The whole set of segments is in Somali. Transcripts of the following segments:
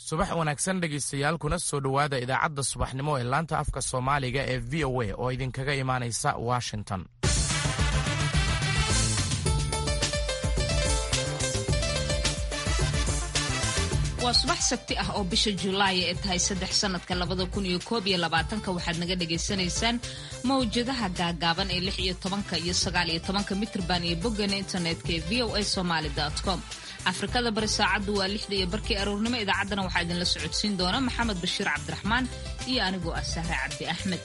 subax wanaagsan dhegaystayaal kuna soo dhowaada idaacadda subaxnimo ee laanta afka soomaaliga ee v o a oo idinkaga imaanaysa washington waa subax sabti ah oo bisha julaay ee tahay saddex sanadka labada kun iyo koob iyo labaatanka waxaad naga dhagaysanaysaan mawjadaha gaagaaban ee lix iyo tobanka iyo sagaal iyo tobanka mitrban iyo boggana internetka ee v o a somaly com afrikada bari saacaddu waa lixda iyo barkii aroornimo idaacaddana waxaa idinla socodsiin doona maxamed bashiir cabdiraxmaan iyo anigoo ah sahre cabdi axmed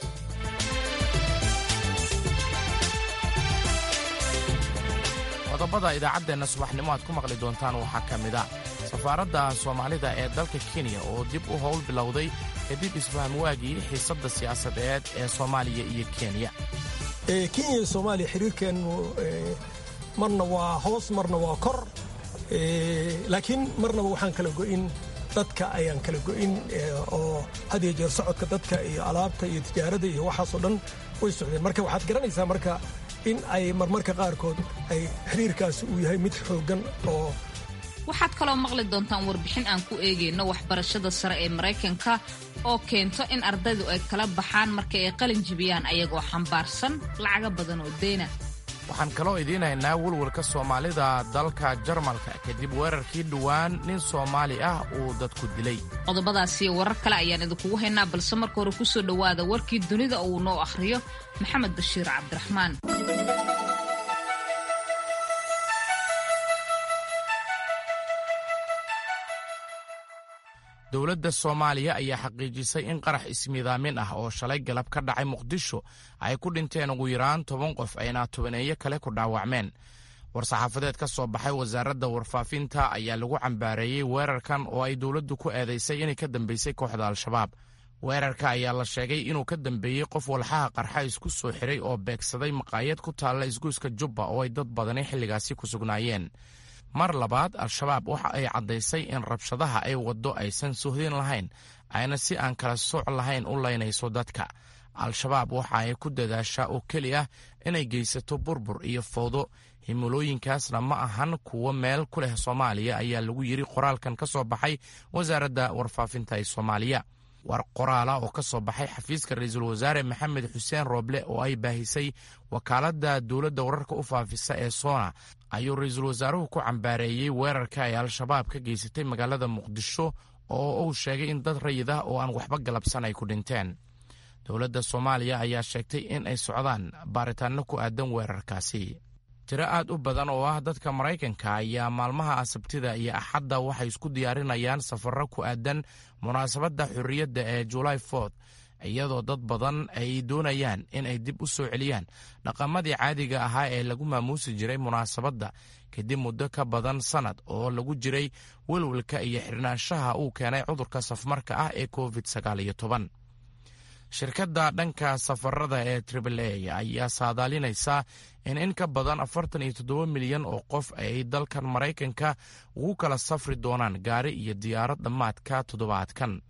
qodobada idaacaddeenna subaxnimo aad ku maqli doontaan waxaa ka mid a safaaradda soomaalida ee dalka kenya oo dib u howl bilowday kadib isfaham waagii xiisadda siyaasadeed ee soomaaliya iyo kenya kenya iyo soomaaliya xiriirkeennu marna waa hoos marna waa kor laakiin marnaba waxaan kala go'in dadka ayaan kala go'in oo had iyo jeer socodka dadka iyo alaabta iyo tijaarada iyo waxaasoo dhan way socdeen marka waxaad garanaysaa marka in ay marmarka qaarkood ay xiriirkaasi uu yahay mid xooggan oo waxaad kaloo maqli doontaan warbixin aan ku eegayno waxbarashada sare ee maraykanka oo keento in ardaydu ay kala baxaan marka ay qalin jibiyaan ayagoo xambaarsan lacaga badan oo deyna waxaan kaloo idiin haynaa welwelka soomaalida dalka jarmalka kadib weerarkii dhowaan nin soomaali ah uu dadku dilay qodobadaasiyo warar kale ayaan idinkugu haynaa balse marka hore kusoo dhowaada warkii dunida uu noo akhriyo maxamed bashiir cabdiraxmaan dowladda soomaaliya ayaa xaqiijisay in qarax ismiidaamin ah oo shalay galab ka dhacay muqdisho ay ku dhinteen ugu yaraan toban qof ayna tobaneeyo kale ku dhaawacmeen war-saxaafadeed ka soo baxay wasaaradda warfaafinta ayaa lagu cambaareeyey weerarkan oo ay dowladdu ku eedaysay inay ka dambeysay kooxda al-shabaab weerarka ayaa la sheegay inuu ka dambeeyey qof walxaha qarxa isku soo xiray oo beegsaday maqaayad ku taalla isgoyska jubba oo ay dad badani xilligaasi ku sugnaayeen mar labaad al-shabaab waxa ay caddaysay in rabshadaha ay waddo aysan suhdin lahayn ayna si aan kala sooc lahayn u laynayso dadka al-shabaab waxa ay ku dadaashaa oo keli ah inay geysato burbur iyo fowdo himilooyinkaasna ma ahan kuwo meel ku leh soomaaliya ayaa lagu yidhi qoraalkan ka soo baxay wasaaradda warfaafinta ee soomaaliya war qoraala oo ka soo baxay xafiiska ra-iisul wasaare maxamed xuseen rooble oo ay baahisay wakaaladda dowladda wararka u faafisa ee soona ayuu ra-iisul wasaaruhu ku cambaareeyey weerarka ay al-shabaab ka geysatay magaalada muqdisho oo uu sheegay in dad rayid ah oo aan waxba galabsan ay ku dhinteen dowladda soomaaliya ayaa sheegtay in ay socdaan baaritaanno ku aadan weerarkaasi tiro aad u badan oo ah dadka maraykanka ayaa maalmaha sabtida iyo axadda waxay isku diyaarinayaan safarro ku aadan munaasabadda xorriyadda ee julaay fort iyadoo dad badan ay doonayaan in ay dib u soo celiyaan dhaqamadii caadiga ahaa ee lagu maamuusi jiray munaasabadda kadib muddo ka badan sannad oo lagu jiray welwelka iyo xirnaanshaha uu keenay cudurka safmarka ah ee covid sagaal iyo toban shirkadda dhanka safarada ee tribl a ayaa saadaalinaysa in in ka badan afartan iyo toddoba milyan oo qof ay dalkan maraykanka ugu kala safri doonaan gaari iyo diyaarad dhammaadka toddobaadkan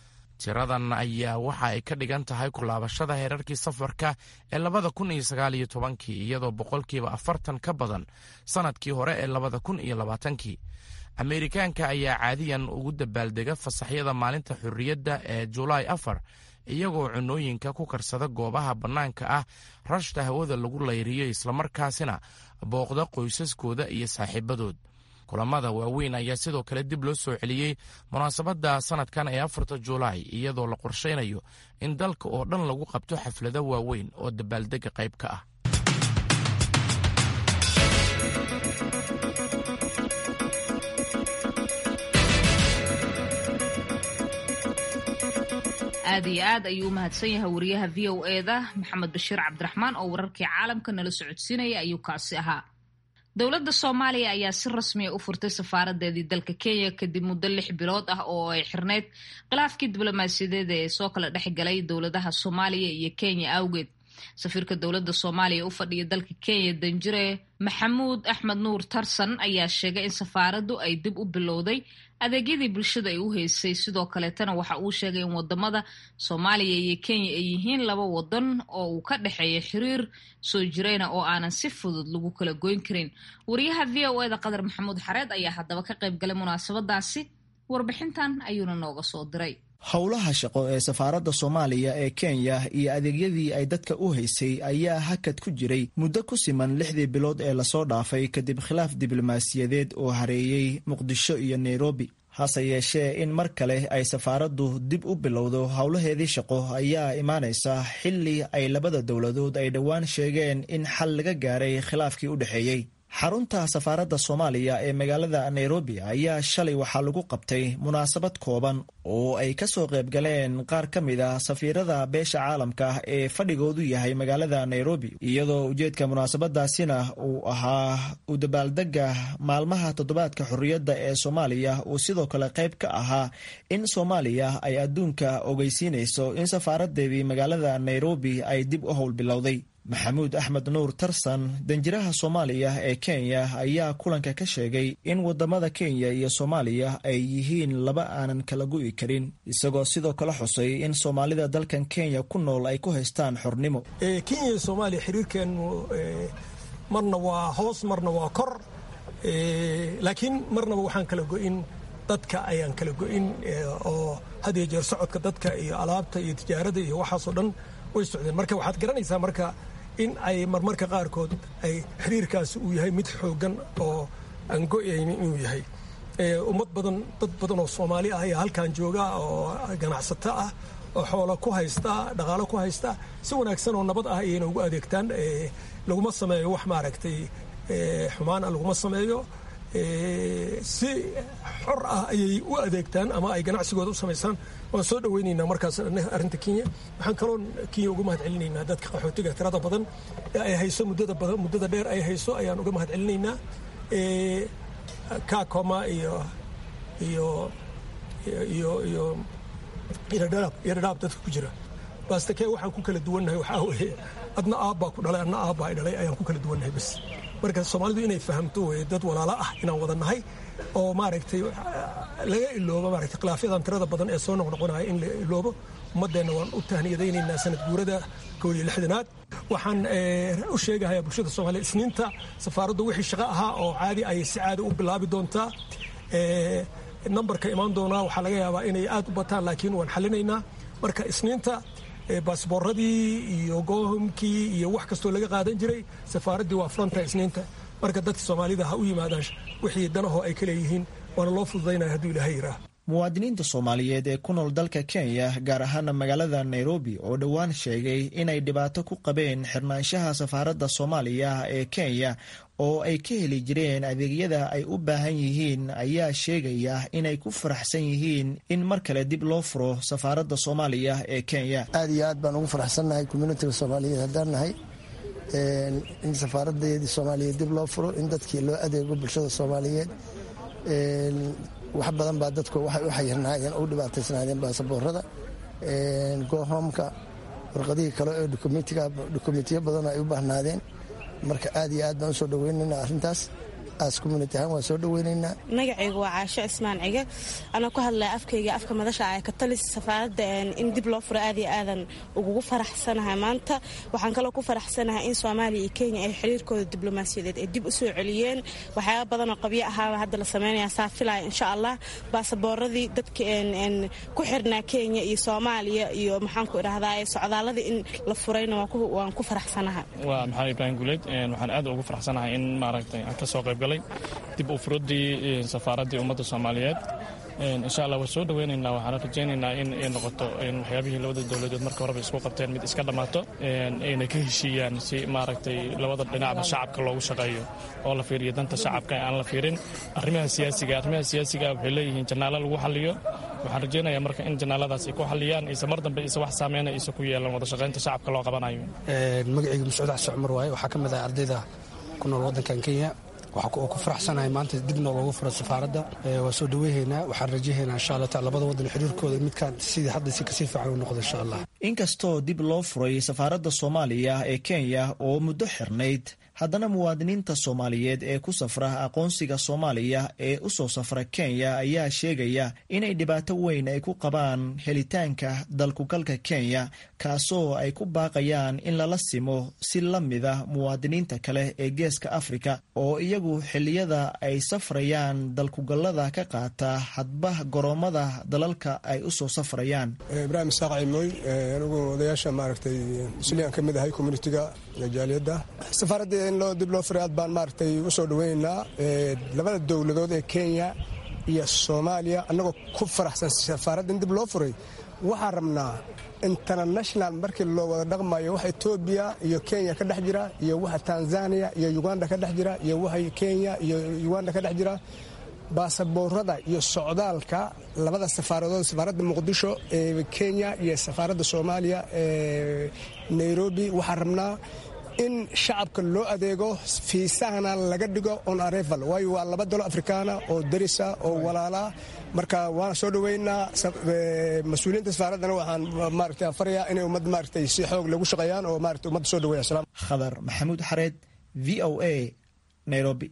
tiradan ayaa waxa ay ka dhigan tahay kulaabashada heerarkii safarka ee labada kun iyo sagaal iyo tobankii iyadoo boqolkiiba afartan ka badan sannadkii hore ee labada kun iyo labaatankii ameerikaanka ayaa caadiyan ugu dabaaldega fasaxyada maalinta xorriyadda ee julaay afar iyagoo cunooyinka ku karsada goobaha bannaanka ah rashta hawada lagu layriyo islamarkaasina booqda qoysaskooda iyo saaxiibadood kulamada waaweyn ayaa sidoo kale dib loo soo celiyey munaasabadda sannadkan ee afarta julaay iyadoo la qorshaynayo in dalka oo dhan lagu qabto xaflado waaweyn oo dabaaldega qayb ka ah aad iyo aad ayuu u mahadsan yahay wariyaha v o eda maxamed bashiir cabdiraxmaan oo wararkii caalamka nala socodsiinaya ayuu kaasi ahaa dowladda soomaaliya ayaa si rasmiya u furtay safaaradeedii dalka kenya kadib muddo lix bilood ah oo ay xirneyd khilaafkii diblomaasiyadeed ee soo kala dhexgalay dowladaha soomaaliya iyo kenya awgeed safiirka dowladda soomaaliya u fadhiya dalka kenya danjire maxamuud axmed nuur tarsan ayaa sheegay in safaaraddu ay dib u bilowday adeegyadii bulshada ay u haysay sidoo kaleetana waxa uu sheegay in wadamada soomaaliya iyo kenya ay yihiin laba wadan oo uu ka dhexeeya xiriir soo jirayna oo aanan si fudud lagu kala goyn karin wariyaha v o eda qadar maxamuud xareed ayaa haddaba ka qayb galay munaasabadaasi warbixintan ayuuna nooga soo diray howlaha shaqo ee safaaradda soomaaliya ee kenya iyo adeegyadii ay dadka u haysay ayaa hakad ku jiray muddo ku siman lixdii bilood ee lasoo dhaafay kadib khilaaf diblomaasiyadeed oo hareeyey muqdisho iyo nairobi hase yeeshee in mar kale ay safaaraddu dib u bilowdo howlaheedii shaqo ayaa imaanaysa xilli ay labada dowladood ay dhowaan sheegeen in xal laga gaaray khilaafkii u dhexeeyey xarunta safaaradda soomaaliya ee magaalada nairobi ayaa shalay waxaa lagu qabtay munaasabad kooban oo ay ka soo qayb galeen qaar ka mid a safiirada beesha caalamka ee fadhigoodu yahay magaalada nairobi iyadoo ujeedka munaasabadaasina uu ahaa u dabaaldega maalmaha toddobaadka xorriyadda ee soomaaliya uu sidoo kale qayb ka ahaa in soomaaliya ay adduunka ogeysiinayso in safaaradeedii magaalada nairobi ay dib u howl bilowday maxamuud axmed nuur tarsan danjiraha soomaaliya ee kenya ayaa kulanka ka sheegay in wadamada kenya iyo soomaaliya ay yihiin laba aanan kala gu'i karin isagoo sidoo kale xusay in soomaalida dalkan kenya ku nool ay ku haystaan xornimo kenya iyo soomaaliya xiriirkeenu marna waa hoos marna waa kor laakiin marnaba waxaan kala go'in dadka ayaan kala go'in oo had iyo jeer socodka dadka iyo alaabta iyo tijaarada iyo waxaasoo dhan way socdeen marka waxaad garanaysaa marka in ay marmarka qaarkood ay xiriirkaasi uu yahay mid xoogan oo aan go'aynin inuu yahay ummad badan dad badan oo soomaali ah ayaa halkan jooga oo ganacsato ah oo xoolo ku haysta dhaqaalo ku haysta si wanaagsan oo nabad ah ayayna ugu adeegtaan laguma sameeyo wax maaragtay xumaan ah laguma sameeyo si xor ah ayay u adeegtaan ama ay ganacsigooda u samaysaan waan soo dhaweynaynaa markaas arrinta kenya waxaan kaloo kenya uga mahad celinaynaa dadka qaxootiga tirada badan ee ay hayso muddada badan muddada dheer ay hayso ayaan uga mahad celinaynaa kakoma iyo iyo iyo iyo iradhaab iradhaab dadka ku jira baastakee waxaan ku kala duwannahay waxaa weeye adna aabbaa ku dhalay adna aabbaa i dhalay ayaan ku kala duwannahay bas marka soomaalidu inay fahamto weye dad walaalo ah inaan wada nahay oo maaragtay laga iloobo maaragtay khilaafyadan tirada badan ee soo noqnoqonaya in la iloobo ummaddeenna waan u tahniyadaynaynaa sanad guurada koob iyo lixdanaad waxaan u sheegahayaa bulshada soomaaliya isniinta safaaraddu wixii shaqo ahaa oo caadi ay si caadi u bilaabi doontaa nambarka imaan doonaa waxaa laga yaabaa inay aad u bataan laakiin waan xallinaynaa marka isniinta baasbooradii iyo goohomkii iyo wax kastoo laga qaadan jiray safaaraddii waa furanta isniinta marka dadka soomaalida ha u yimaadaan wixii danahoo ay ka leeyihiin waana loo fududaynaya hadduu ilaahay yiraah muwaadiniinta soomaaliyeed ee ku nool dalka kenya gaar ahaana magaalada nairobi oo dhowaan sheegay inay dhibaato ku qabeen xirnaanshaha safaaradda soomaaliya ee kenya oo ay ka heli jireen adeegyada ay u baahan yihiin ayaa sheegaya inay ku faraxsan yihiin in mar kale dib loo furo safaaradda soomaaliya ee kenya aad iyo aad baan ugu faraxsannahay communitiga soomaaliyeed haddaan nahay in safaaradeedii soomaaliyeed dib loo furo in dadkii loo adeego bulshada soomaaliyeed wax badan baa dadku waxay u xayirnaayeen u dhibaataysnaayeen baasaboorada goohoomka warqadihii kale ee dokumentiyo badan ay u baahnaadeen marka aad iyo aad baan usoo dhaweynaynaa arrintaas aas community ahaan waan soo dhaweynaynaa magacaygu waa caasho cismaan cige anaa ku hadlaya afkayga afka madasha ah katalis safaaradda in dib loo furo aad iyo aadan ugugu faraxsanahay maanta waxaan kaloo ku faraxsanahay in soomaaliya iyo kenya ay xiriirkooda diblomaasiyadeed ay dib u soo celiyeen waxyaaba badanoo qabyo ahaaba hadda la sameynaya saa filaya insha allah baasabooradii dadka ku xirnaa kenya iyo soomaaliya iyo maxaanku idhahdaa socdaaladii in la furayna waan ku faraxsanahay waa maxamed ibraahim guuleed waxaan aad ugu faraxsanahay in maaragtay aan ka soo qayb galay dib u furadii safaaraddii ummadda soomaaliyeed insha allah waan soo dhaweynaynaa waxaana rajaynaynaa in ay noqoto waxyaabihii labada dowladood marka horeba isku qabteen mid iska dhammaato ayna ka heshiiyaan si maaragtay labada dhinacba shacabka loogu shaqeeyo oo la fiiriyo danta shacabka aan la fiirin arrimaha siyaasiga arrimaha siyaasiga waxay leeyihiin janaalo lagu xaliyo waxaan rajaynayaa marka in janaaladaas ay ku xaliyaan isa mar dambe isa wax saameyna isa ku yeelan wada shaqaynta shacabka loo qabanayo magacayga mascuud xasan cumar waaye waxaa ka mid ah ardayda ku nool waddankan kenya waxaa ku faraxsanahay maanta dibna loogu furo safaaradda waa soo dhaweyhaynaa waxaan rajahaynaa insha allah taala labada waddan xiriirkooda midkaan sidii hadda si kasii fiican u noqdo insha allah inkastoo dib loo furay safaaradda soomaaliya ee kenya oo muddo xirnayd haddana muwaadiniinta soomaaliyeed ee ku safra aqoonsiga soomaaliya ee u soo safra kenya ayaa sheegaya inay dhibaato weyn ay ku qabaan helitaanka dalkugalka kenya kaasoo ay ku baaqayaan in lala simo si la mida muwaadiniinta kale ee geeska afrika oo iyagu xilliyada ay safrayaan dalkugallada ka qaata hadba goroommada dalalka ay u soo safrayaan ibraahim isaaq cimooy anigu odayaasha maaragtay musliyan ka mid ahay communitiga jaaliyadda safaaradda in loo dib loo furay aad baan maaragtay u soo dhaweynaynaa labada dowladood ee kenya iyo soomaaliya annagoo ku faraxsan safaaradda in dib loo furay waxaan rabnaa international markii loo wada dhaqmayo waxa etoobiya iyo kenya ka dhex jira iyo waxa tanzania iyo uganda ka dhex jira iyo waxa kenya iyo uganda ka dhex jira baasaboorada iyo socdaalka labada safaaradood safaaradda muqdisho ee kenya iyo safaaradda soomaaliya ee nairobi waxaan rabnaa in shacabka loo adeego fiisahana laga dhigo on areval waayo waa laba dalo afrikaana oo darisa oo walaalaa marka waana soo dhoweynaa mas-uuliyiinta safaaraddana waxaan maaragtay farayaa inay ummad maaragtay si xoog lagu shaqeeyaan oo maaragtay ummadda soo dhaweeya salaam khadar maxamuud xareed v o a nairobi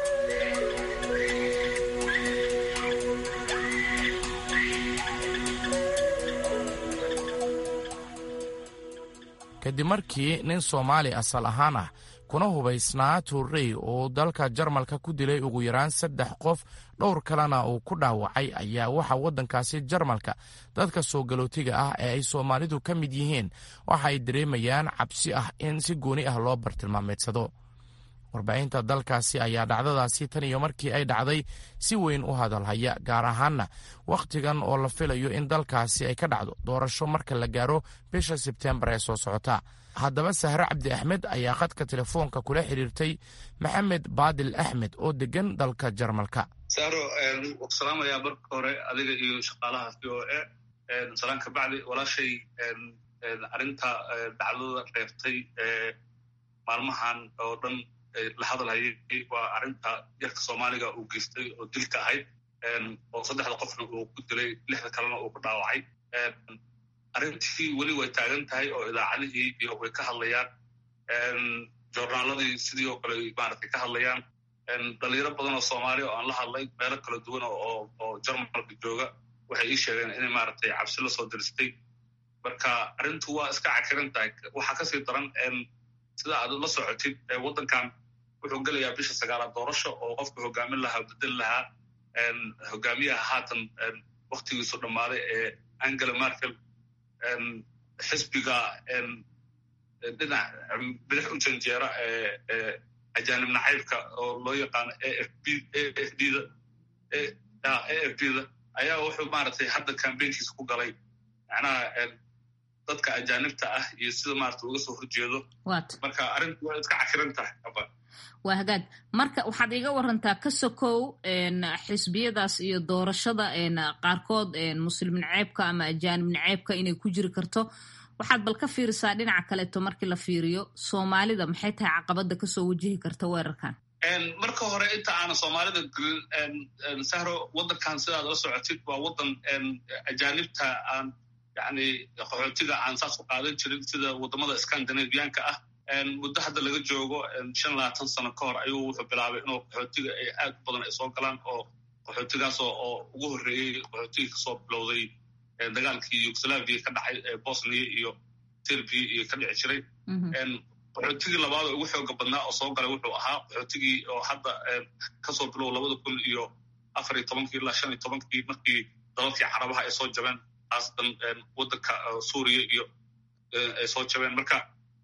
kadib markii nin soomaali asal ahaan ah kuna hubaysnaa tuurey oo dalka jarmalka ku dilay ugu yaraan saddex qof dhowr kalena uu ku dhaawacay ayaa waxaa waddankaasi jarmalka dadka soo galootiga ah ee ay soomaalidu ka mid yihiin waxa ay dareemayaan cabsi ah in si gooni ah loo bartilmaameedsado warbaahinta dalkaasi ayaa dhacdadaasi tan iyo markii ay dhacday si weyn u hadalhaya gaar ahaanna wakhtigan oo la filayo in dalkaasi ay ka dhacdo doorasho marka la gaaro bisha sebtembar ee soo socota haddaba sahre cabdi axmed ayaa khadka telefoonka kula xiriirtay maxamed baadil axmed oo degan dalka jarmalka sahro salaamayaa marka hore adiga iyo shaqaalaha v o a salaan ka bacdi walaashay arrinta dhacdada reebtay maalmahan oo dhan la hadalhayay waa arrinta yarka soomaaliga uu geystay oo dilka ahayd oo saddexda qofna uu ku dilay lixda kalena uu ku dhaawacay arrintii weli way taagan tahay oo idaacadihii iyo way ka hadlayaan joornaaladii sidii oo kale maaragtay ka hadlayaan dhalinyaro badan oo soomaaliya oo aan la hadlay meelo kala duwan oo jarmalka jooga waxay ii sheegeen inay maaragtay cabsi la soo diristay marka arrintu waa iska cakiran tahay waxaa kasii daran sida aad la socotid waddankan wuxuu gelayaa bisha sagaalaad doorasho oo qofka hogaamin lahaa o bedel lahaa hogaamiyaha haatan waktigiisu dhammaaday ee angela merkel xisbiga dhinac bidix u janjeera ee ajaanib nacaybka oo loo yaqaano a f b a f d da a f b da ayaa wuxuu maaragtay hadda cambaynkiisa ku galay macnaha dadka ajaanibta ah iyo sida maarata uga soo horjeedo marka arrintu waa iska cakiran tahay waa hagaag marka waxaad iga warantaa ka sokow xisbiyadaas iyo doorashada qaarkood muslim naceebka ama ajaanib naceebka inay ku jiri karto waxaad bal ka fiirisaa dhinaca kaleeto markii la fiiriyo soomaalida maxay tahay caqabada kasoo wajihi karta weerarkan marka hore inta aana soomaalida gelin sahro waddankan sidaad la socotid waa waddan ajaanibta aan yani qaxootiga aan saas u qaadan jirin sida waddamada scandinavianka ah muddo hadda laga joogo shan labaatan sano ka hor ayuu wuxuu bilaabay inuu qaxootiga ay aad u badan ay soo galaan oo qaxootigaasoo oo ugu horreeyey qaxootiga kasoo bilowday dagaalkii yugoslaviya ka dhacay bosnia iyo serbia iyo ka dhici jiray qaxootigii labaad oo ugu xooga badnaa oo soo galay wuxuu ahaa qaxootigii oo hadda kasoo bilow labada kun iyo afar iyo tobankii ilaa shan iyo tobankii markii dalalkii carabaha ay soo jabeen haasatan waddanka suuriya iyo ay soo jabeen marka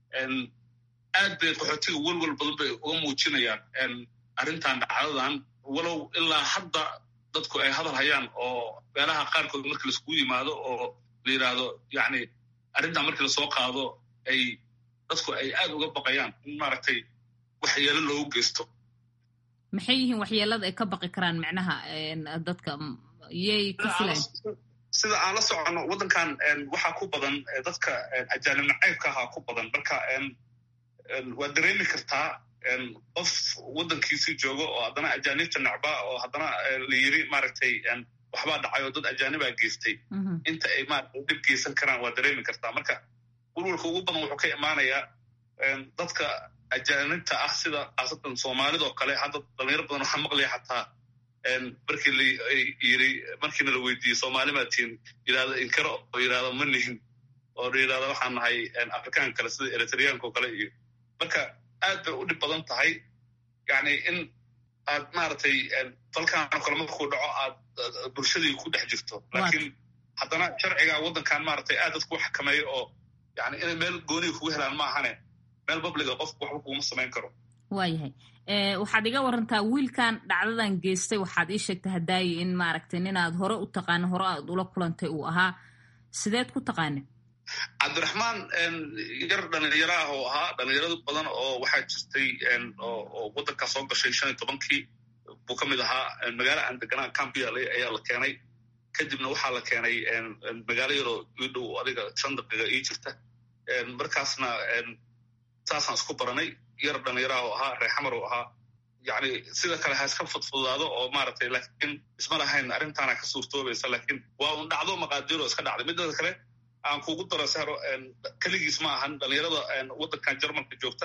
aad bay qaxootiga welwel badan bay uga muujinayaan arrintan dhacdadan walow ilaa hadda dadku ay hadal hayaan oo meelaha qaarkood markii laiskugu yimaado oo la yidhaahdo yani arrintan markii lasoo qaado ay dadku ay aad uga baqayaan in maaragtay waxyeelo loogu geysto maxay yihiin waxyeelada ay ka baqi karaan micnaha dadka yay ka filayn sida aan la soconno waddankan waxaa ku badan dadka ajaanib nacaybka ahaa ku badan marka waad dareemi kartaa qof waddankiisii joogo oo haddana ajaanibta necba oo haddana la yiri maaragtay waxbaa dhacay oo dad ajaanibaa geystay inta ay maaragtay dhib geysan karaan waad dareemi kartaa marka welwalka ugu badan wuxuu ka imaanayaa dadka ajaanibta ah sida khaasatan soomaalidoo kale hadda dhalinyaro badan waxaa maqlaya xataa markii la yiri markiina la weydiiyey soomaali maa tihin yidhahda inkaro oo yidhahda ma nihin oo yidhahda waxaan nahay afrikaan kale sida eritreanka oo kale iyo marka aad bay u dhib badan tahay yani in aad maaragtay dalkaanoo kale markuu dhaco aad bulshadii ku dhex jirto laakiin haddana sharciga waddankan maaragtay aad dadku xakameeyo oo yani inay meel gooniga kugu helaan ma ahane meel babliga qofku waxba kuguma samayn karo waayahay waxaad iga warantaa wiilkan dhacdadan geystay waxaad ii sheegtay hadaayi in maaragtay ninaad hore u taqaana hore aad ula kulantay uu ahaa sideed ku taqaana cabdiraxmaan yar dhalinyaro ah oo ahaa dhalinyarado badan oo waxaa jirtay oo waddankaa soo gashay shan iyo tobankii buu ka mid ahaa magaalo aan deganaa cambiale ayaa la keenay kadibna waxaa la keenay magaalo yaroo ii dhow adiga shan daqiiqa ii jirta markaasna saasaan isku baranay yar dhalinyaraha oo ahaa reexamar oo ahaa yani sida kale ha iska fudfudaado oo maaragtay laakiin isma lahayn arrintaana ka suurtoobaysa laakiin waa un dhacdo maqaadiiro iska dhacday midada kale aan kugu daro saro keligiis ma ahan dhalinyarada waddankan jarmalka joogta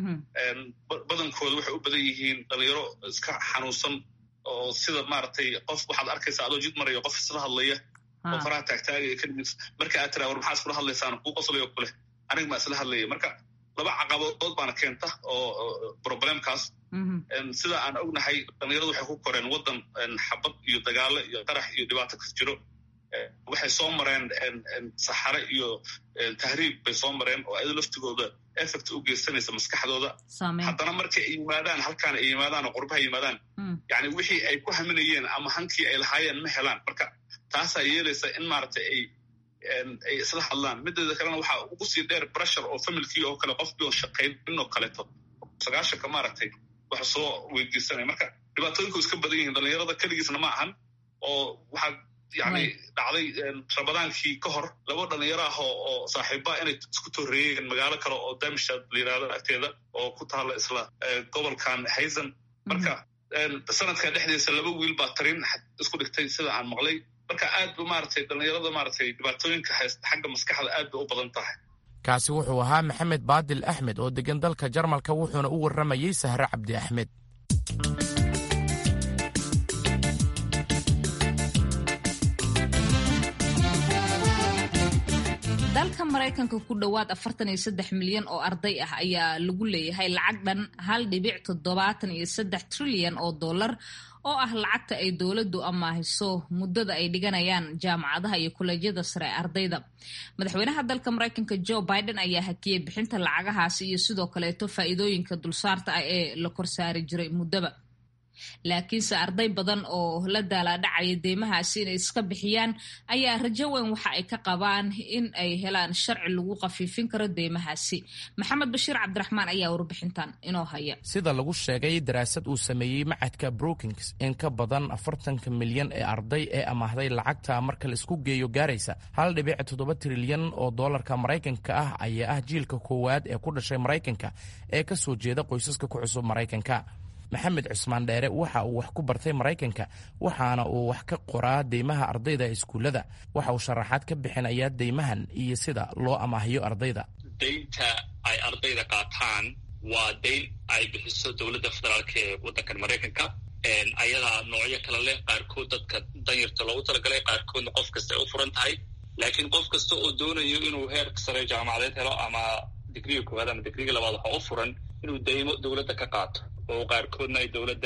badankooda waxay u badan yihiin dhalinyaro iska xanuunsan oo sida maaragtay qof waxaad arkaysa adoo jid maraya qof isla hadlaya oo faraha taagtaagaya keligiis marka aad tiraa war maxaa iskula hadlaysaan kuu qoslayo kule aniga maa isla hadlaya marka laba caqabadood baana keenta oo problemkaas sida aan ognahay dhalinyaradu waxay ku koreen waddan xabad iyo dagaalo iyo qarax iyo dhibaato kas jiro waxay soo mareen saxare iyo tahriib bay soo mareen oo ayado laftigooda effect u geysanaysa maskaxdooda haddana markay ay yimaadaan halkaan ay yimaadaan oo qurbaha yimaadaan yani wixii ay ku haminayeen ama hankii ay lahaayeen ma helaan marka taasaa yeelaysa in maaragtay ay ay isla hadlaan mideeda kalena waxaa ugu sii dheer bressure oo familkii oo kale qofkii oo shaqaynin oo kaleeto sagaashanka maaragtay wax soo weydiisanaya marka dhibaatooyinku iska badan yihiin dhalinyarada keligiisna ma ahan oo waxaa yani dhacday rabadaankii ka hor laba dhalinyaro ah oo saaxiibbaa inay isku torreeyeen magaalo kale oo damishad la yirahdo agteeda oo ku taalla isla gobolkan haysan marka sanadka dhexdiisa laba wiil baa tarin isku dhigtay sida aan maqlay marka aad bu maaragtay dhalinyarada maaragtay dhibaatooyinka haysta xagga maskaxda aad bay u badan tahay kaasi wuxuu ahaa maxamed baadil axmed oo degan dalka jarmalka wuxuuna u warramayey sahre cabdi axmed dalka maraykanka ku dhowaad afartan iyo saddex milyan oo arday ah ayaa lagu leeyahay lacag dhan hal dhibic toddobaatan iyo saddex trilyan oo dollar oo ah lacagta ay dowladdu amaahiso muddada ay dhiganayaan jaamacadaha iyo kollejyada sare ee ardayda madaxweynaha dalka maraykanka joe biden ayaa hakiyey bixinta lacagahaasi iyo sidoo kaleeto faa'iidooyinka dulsaarta ah ee la korsaari jiray muddaba laakiinse arday badan oo la daalaadhacaya deymahaasi inay iska bixiyaan ayaa rajo weyn waxa ay ka qabaan in ay helaan sharci lagu khafiifin karo deymahaasi maxamed bashiir cabdiraxmaan ayaa warbixintan inoo haya sida lagu sheegay daraasad uu sameeyey macadka brookings in ka badan afartanka milyan ee arday ee amaahday lacagta marka la isku geeyo gaaraysa hal dhibic toddoba trilyan oo doolarka maraykanka ah ayaa ah jiilka koowaad ee ku dhashay maraykanka ee ka soo jeeda qoysaska ku cusub maraykanka maxamed cusmaan dheere waxa uu wax ku bartay maraykanka waxaana uu wax ka qoraa deymaha ardayda iskuullada waxa uu sharaxaad ka bixinayaa deymahan iyo sida loo amaahiyo ardayda deynta ay ardayda qaataan waa deyn ay bixiso dowladda federaalka ee waddankan maraykanka ayadaa noocyo kale leh qaarkood dadka danyarta loogu talagalay qaarkoodna qof kasta ay u furan tahay laakiin qof kasta oo doonayo inuu heer sare jaamacadeed helo ama digriga koowaad ama digriga labaad waxaa u furan inuu deymo dowladda ka qaato oo qaarkoodna ay dowladda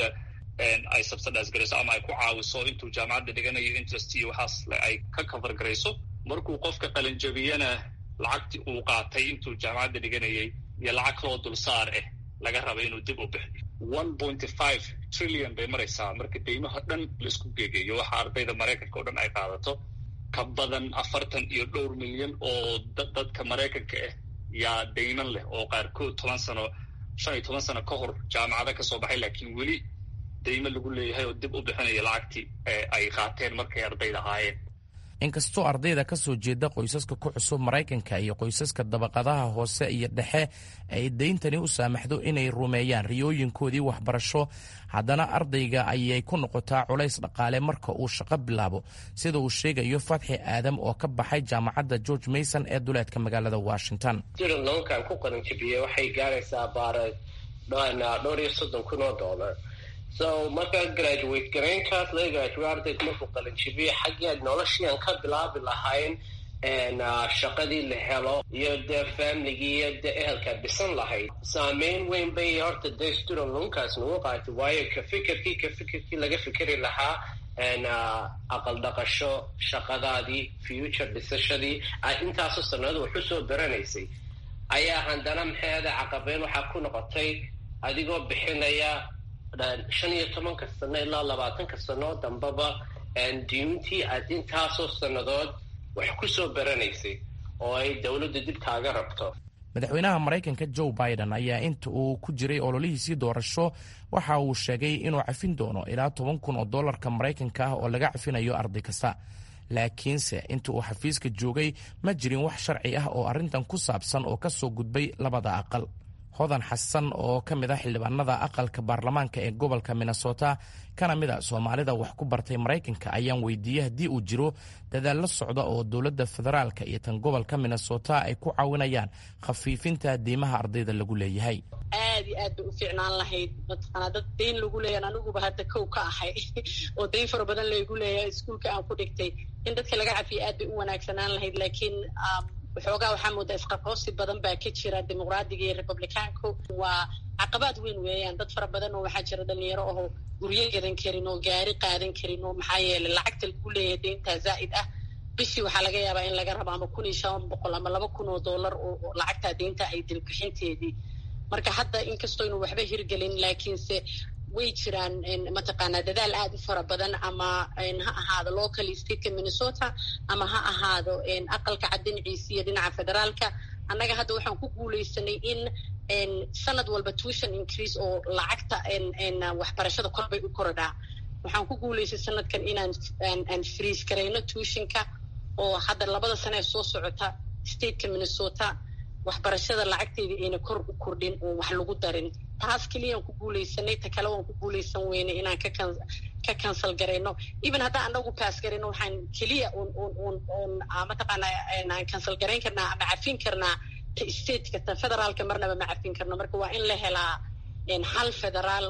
ay subsidize garayso ama ay ku caawiso intuu jaamacadda dhiganayo interest iyo waxaas ay ka cover garayso markuu qofka qalinjabiyana lacagtii uu qaatay intuu jaamacadda dhiganayay iyo lacag kaloo dulsaar ah laga raba inuu dib u bixiyo one pointy five trillion bay maraysaa marka deymaha dhan laisku geegeeyo waxa ardayda maraykanka o dhan ay qaadato ka badan afartan iyo dhowr milyan oo dadka maraykanka ah yaa deyman leh oo qaarkood toban sano shan iyo toban sano ka hor jaamacada ka soo baxay laakiin weli deymo lagu leeyahay oo dib u bixinaya lacagtii ay qaateen markay ardayda ahaayeen inkastoo ardayda ka soo jeeda qoysaska ku cusub maraykanka iyo qoysaska dabaqadaha hoose iyo dhexe ay deyntani u saamaxdo inay rumeeyaan riyooyinkoodii waxbarasho haddana ardayga ayay ku noqotaa culays dhaqaale marka uu shaqo bilaabo sida uu sheegayo fatxi aadam oo ka baxay jaamacadda george mason ee duleedka magaalada washington student loankan ku qalinjabiye waxay gaaraysaa baare dhowr iyo soddon kun oo dollar so marka graduate garaynkaas laga graduate ardayga markuu qalinjibiyo xaggii noloshii aan ka bilaabi lahayn shaqadii la helo iyo dee familigii iyo dee ehelkaa dhisan lahayd saameyn weyn bay horta dee student loankaas nagu qaatay waayo ka fikirkii ka fikirkii laga fikeri lahaa aqal dhaqasho shaqadaadii future dhisashadii intaasoo sanado wax usoo baranaysay ayaa haddana maxeeda caqabeyn waxaa ku noqotay adigoo bixinaya shan iyo tobanka sano ilaa labaatanka sano dambaba diintii aad intaasoo sannadood wax ku soo baranaysay oo ay dowladdu dib kaaga rabto madaxweynaha maraykanka joe biden ayaa inta uu ku jiray ololihiisii doorasho waxa uu sheegay inuu cafin doono ilaa toban kun oo dollarka maraykanka ah oo laga cafinayo arday kasta laakiinse inta uu xafiiska joogay ma jirin wax sharci ah oo arrintan ku saabsan oo ka soo gudbay labada aqal hodan xasan oo ka mid ah xildhibaanada aqalka baarlamaanka ee gobolka minnesota kana mid a soomaalida wax ku bartay maraykanka ayaan weydiiyey haddii uu jiro dadaal la socda oo dowladda federaalka iyo tan gobolka minnesota ay ku caawinayaan khafiifinta diimaha ardayda lagu leeyahay aad iyo aad bay u fiicnaan lahayd mataqaanaa dad dayn lagu leeyahan aniguba hadda kow ka ahay oo dayn fara badan laygu leeyahay iskuulka aan ku dhigtay in dadka laga cafiya aad bay u wanaagsanaan lahayd laakiin waxoogaa waxaa moodaa isqaqoosi badan baa ka jira dimuqraadiga iyo republicaanku waa caqabaad weyn weeyaan dad fara badan oo waxaa jira dhalinyaro oo guryo gadan karin oo gaari qaadan karin oo maxaa yeelay lacagta lagu leeyahay deyntaa zaa'id ah bishii waxaa laga yaabaa in laga rabo ama kun iyo shan boqol ama laba kun oo dollar oo lacagtaa deynta ay dilbixinteedii marka hadda inkastoo inu waxba hirgelin laakiinse way jiraan mataqaanaa dadaal aad u fara badan ama ha ahaado local stateka minnesota ama ha ahaado aqalka cad dhinaciisa iyo dhinaca federaalka annaga hadda waxaan ku guuleysanay in sanad walba tuition increase oo lacagta waxbarashada korbay u korodhaa waxaan ku guuleystay sanadkan inaan aan freeze garayno tuitionka oo hadda labada sane ee soo socota stateka minnesota waxbarashada lacagteeda ayna kor u kordhin oo wax lagu darin taas keliyaan ku guuleysanay ta kale waan ku guuleysan weynay inaan ka kansal garayno even haddaan anagu baas garayno waxaan keliya n mataqaana aan kansal garayn karnaa ama cafin karnaa ta stateka ta federaalka marnaba ma cafin karno marka waa in la helaa hal federaal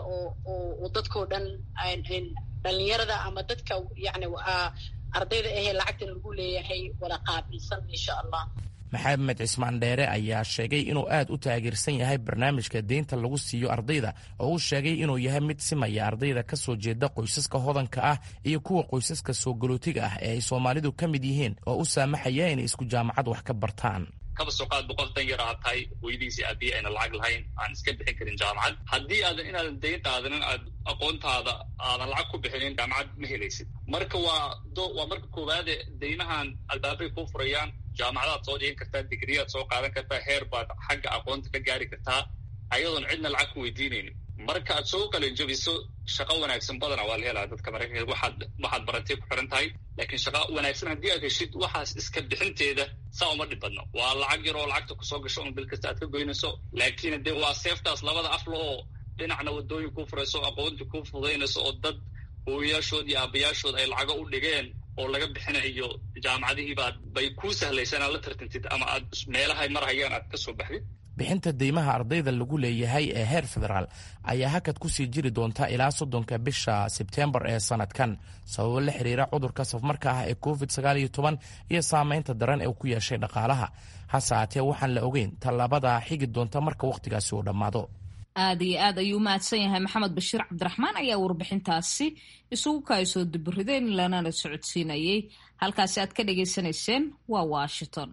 oo dadkao dhan dhalinyarada ama dadka yani ardayda ahee lacagtan lagu leeyahay wada qaabilsan insha allah maxamed cismaan dheere ayaa sheegay inuu aad u taageersan yahay barnaamijka deynta lagu siiyo ardayda oo uu sheegay inuu yahay mid simaya ardayda ka soo jeeda qoysaska hodanka ah iyo kuwa qoysaska soo galootiga ah ee ay soomaalidu ka mid yihiin oo u saamaxaya inay isku jaamacad wax ka bartaan kaba soo qaad boqol dan yar aad tahay hooyadiisii aabiye ayna lacag lahayn aan iska bixin karin jaamacad haddii aadan inaadan dayn qaadanin aad aqoontaada aadan lacag ku bixinin jaamacad ma helaysid marka waa waa marka koowaade deymahan albaabay kuu furayaan jaamacadaad soo dhigan kartaa digriyaad soo qaadan kartaa heer baad xagga aqoonta ka gaari kartaa ayadoon cidna lacag ku weydiinaynin marka aad soo qalinjabiso shaqo wanaagsan badana waa la helaa dadka maraykanka waxaad waxaad barantay ku xiran tahay laakiin shaqa wanaagsan haddii aad heshid waxaas iska bixinteeda saa uma dhib badno waa lacag yar oo lacagta kusoo gasho un bil kasta aad ka goynayso laakiin dee waa seeftaas labada afla oo dhinacna wadooyin kuu furayso aqoonti kuu fudaynayso oo dad hooyayaashood iyo aabayaashood ay lacago u dhigeen oo laga bixinayo jaamacadihiibaa bay kuu sahlaysan aad la tartantid ama aad meelahay marhayaan aad ka soo baxdid bixinta deymaha ardayda lagu leeyahay ee heer federaal ayaa hakad ku sii jiri doonta ilaa soddonka bisha sebteembar ee sanadkan sababo la xiriira cudurka safmarka ah ee covid sagaal iyo toban iyo saameynta daran ee ku yeeshay dhaqaalaha hase haatee waxaan la ogeyn tallaabada xigi doonta marka wakhtigaasi uu dhammaado aad iyo aad ayuu mahadsan yahay maxamed bashiir cabdiraxmaan ayaa warbixintaasi isugu kaasoo duburideen lanana socodsiinayay halkaasi aad ka dhagaysanayseen waa washington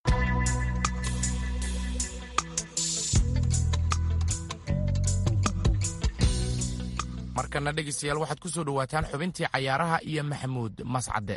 markana dhegeystayaal waxaad ku soo dhowaataan xubintii cayaaraha iyo maxamuud mascade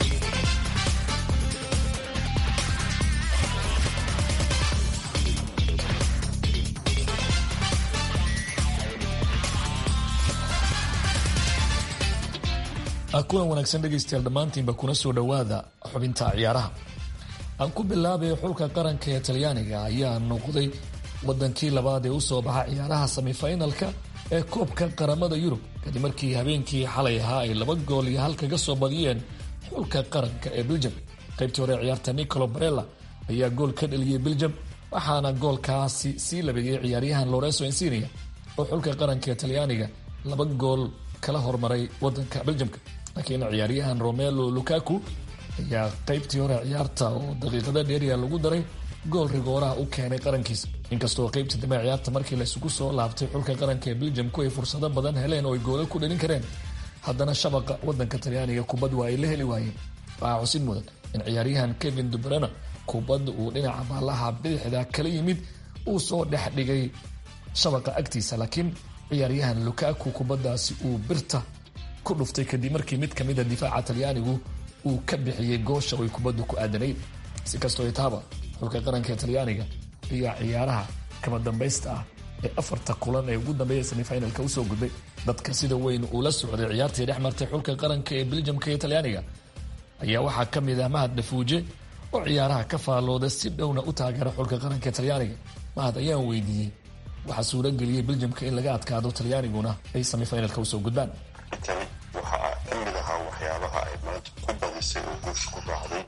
kulan wanaagsan dhegaystayaal dhammaantiinba kuna soo dhowaada xubinta ciyaaraha aan ku bilaabay xulka qaranka ee talyaaniga ayaa noqday wadankii labaad ee usoo baxa ciyaaraha semifinalka ee koobka qaramada yurub kadib markii habeenkii xalay ahaa ay laba gool iyo hal kaga soo badiyeen xulka qaranka ee beljam qaybtii hore ciyaarta nicolo barella ayaa gool ka dhaliyey beljam waxaana goolkaasi sii labeeyey ciyaaryahan lorenzo insinia oo xulka qaranka ee talyaaniga laba gool kala hormaray wadanka beljamka laakiin ciyaaryahan romelo lukaku ayaa qaybtii hore ciyaarta oo daqiiqada dheeriya lagu daray gool rigooraha u keenay qarankiisa inkastoo qaybtii dambe ciyaarta markii laysugu soo laabtay xulka qaranka ee beljamku ay fursado badan heleen oo ay goolal ku dhalin kareen haddana shabaqa wadanka talyaaniga kubad waa ay la heli waayeen waxaa xusid mudan in ciyaaryahan kevin dubrana kubadda uu dhinaca baalaha bidixda kala yimid uu soo dhex dhigay shabaqa agtiisa laakiin ciyaaryahan lukaku kubaddaasi uu birta ku dhuftay kadib markii mid ka mida difaaca talyaanigu uu ka bixiyey goosha oy kubaddu ku aadanayd si kastoo itaaba xulka qaranka ee talyaaniga ayaa ciyaaraha kama dambaysta ah ee afarta kulan ee ugu dambeeya semifinalka usoo gudbay dadka sida weyn uu la socday ciyaartii dhex martay xulka qaranka ee beljamka iyo talyaaniga ayaa waxaa ka mid ah mahad dhafuuje oo ciyaaraha ka faallooda si dhowna u taageera xulka qaranka ee talyaaniga mahad ayaan weydiiyey waxaa suurageliyey beljamka in laga adkaado talyaaniguna ay semifinalka usoo gudbaan tani waxaa ka mid ahaa waxyaabaha ay maanta ku badisay oo guusha ku raacday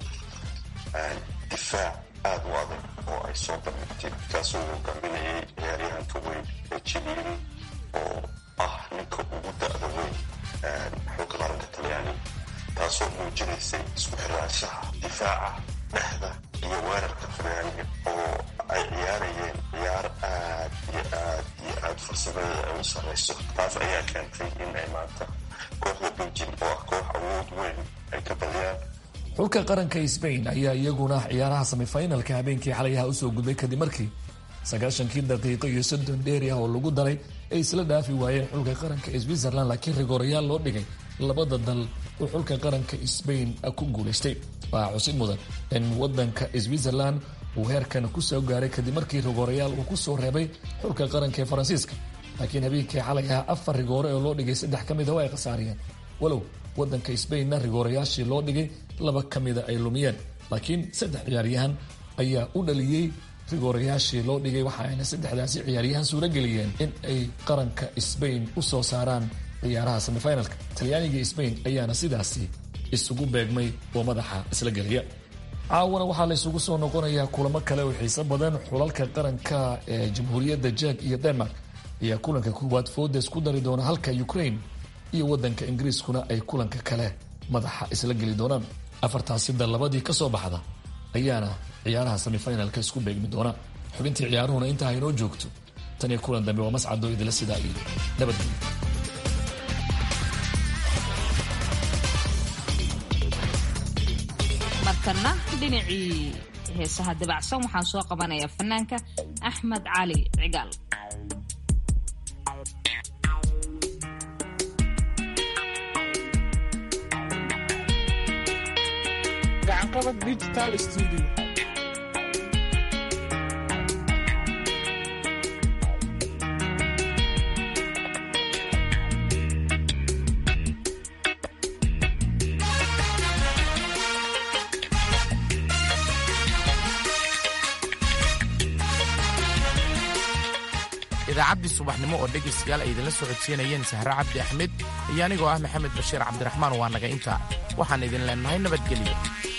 difaac aada u adag oo ay soo bandhigtay kaasoo hogaaminayay ciyaaryahanka weyn ee jiliili oo ah ninka ugu da-da weyn xulka qaranka talyaaniga taasoo muujinaysay isku xiraanshaha difaaca dhexda iyo weerarka talyaaniga oo ay ciyaarayeen ciyaar aad iyo aad iyo aad farsamadada ay u sarrayso taas ayaa keentay in ay maanta kooxda beljim oo ah koox awood weyn ay ka badiyaan xulka qaranka sbain ayaa iyaguna ciyaaraha semifinalka habeenkii xalayaha usoo gudbay kadib markii sagaashankii daqiiqo iyo soddon dheeri ah oo lagu daray ay isla dhaafi waayeen xulka qaranka switzerland laakiin rigoorayaal loo dhigay labada dal uu xulka qaranka sbain ku guulaystay waxaa xusid mudan in wadanka switzerland uu heerkan kusoo gaaray kadib markii rigoorayaal uu kusoo reebay xulka qaranka ee faransiiska laakiin habeenkii xalay ah afar rigoore oo loo dhigay saddex ka mida waa ay khasaariyeen walow wadanka sbainna rigoorayaashii loo dhigay laba ka mida ay lumiyeen laakiin saddex ciyaaryahan ayaa u dhaliyey rigoorayaashii loo dhigay waxa ayna saddexdaasi ciyaaryahan suurageliyeen in ay qaranka sbain usoo saaraan ciyaaraha semifinalka talyaaniga sbain ayaana sidaasi isugu beegmay oo madaxa isla geliya caawana waxaa la isugu soo noqonayaa kulamo kale oo xiiso badan xulalka qaranka ee jamhuuriyadda jeg iyo denmark ayaa kulanka koowaad foodes ku dari doona halka ukraine iyo wadanka ingiriiskuna ay kulanka kale madaxa isla geli doonaan afartaasi dal labadii ka soo baxda ayaana ciyaaraha semifinalka isku beegmi doona xubintii ciyaaruhuna intaa inoo joogto tan iyo kulan dambe waa mascado idila sidaa iyo nabadgelyo markana dhinacii heesaha dabacsan waxaan soo qabanayaa fanaanka axmed cali cigaal gacanqabad digital studio idaacaddii subaxnimo oo dhegaystayaal ay idinla soo codsiinayeen sahre cabdi axmed iyo anigoo ah maxamed bashiir cabdiraxmaan waa naga intaa waxaan idin leennahay nabadgelyo